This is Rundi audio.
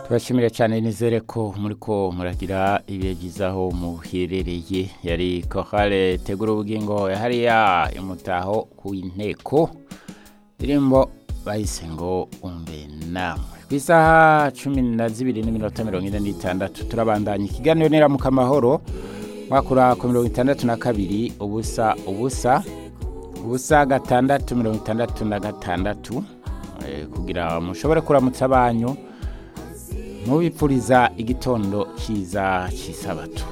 turashimira cyane nizere ko muri ko muragira ibihe byiza aho muherereye yari kohare tegura ubugingo hariya imutaho ku inteko indirimbo bahise ngo umve namwe ku isaha cumi na zibiri n'iminota mirongo ine n'itandatu turabandanya ikiganiro neramuka amahoro mwakura ku mirongo itandatu na kabiri ubusa ubusa ubusa gatandatu mirongo itandatu na gatandatu eh, kugira mushobore kuramutsa abanyu mubipfuriza igitondo cyiza cy'isabato